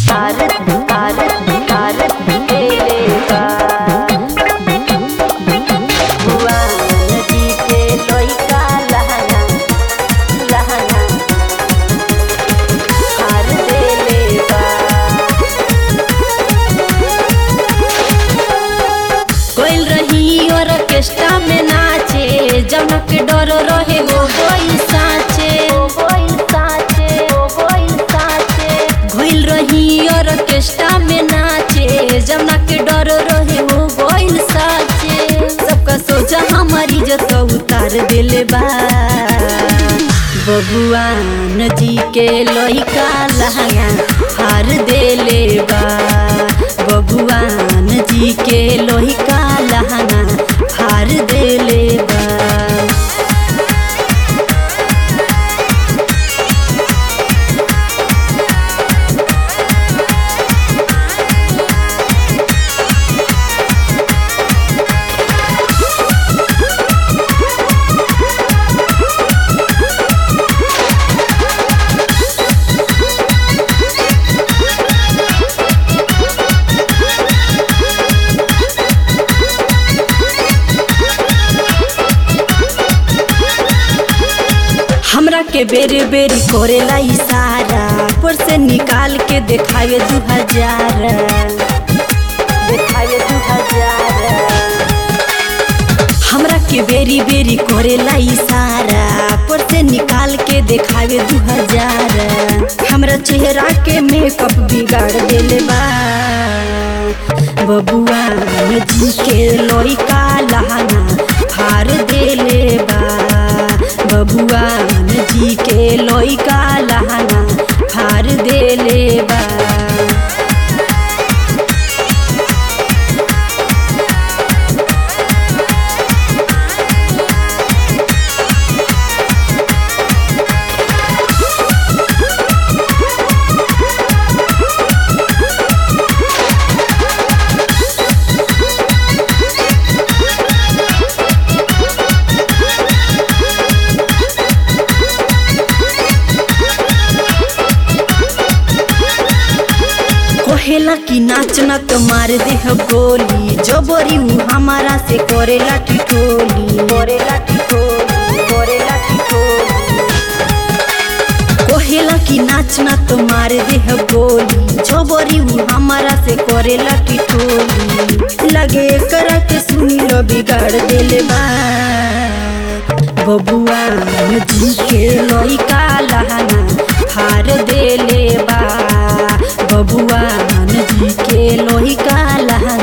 हार हार हार देले बा भगवान जी के लइका लहंगा लहंगा हार देले बा कोइल रही ऑर्केस्ट्रा में नाचे जनक डर रहे हो गइल साचे ओ गोइल साचे ओ गोइल साचे घोइल रही ऑर्केस्ट्रा में नाचे जनक डर रहे हो गइल साचे सबका सोचा हमारी इज्जत उतार दिले बा बबुआन जी के लइका लहंगा हार देले बा बबुआन जी के लइका लहंगा हार देले बा हमरा के बेरी बेरी करेला इशारा पर से निकाल के देखावे दू हजार देखावे दू हजार हमरा के बेरी बेरी करेला इशारा पर से निकाल के देखावे दू हजार हमरा चेहरा के मेकअप बिगाड़ देले बा बबुआ जी के लइका लहंगा हार देले बा बबुआ जी के लइका लहंगा हार देले बा कहेला कि नाच न तो मार दे हो गोली जबरी उ हमारा से करेला टिटोली करेला टिटोली करेला टिटोली कहेला कि नाच न तो मार दे हो गोली जबरी उ हमारा से करेला टिटोली लगे करा के सुनी लो बिगाड़ देले बा बबुआ जी के लइका लहंगा हार देले बा बबुआ जी के लइका लहंगा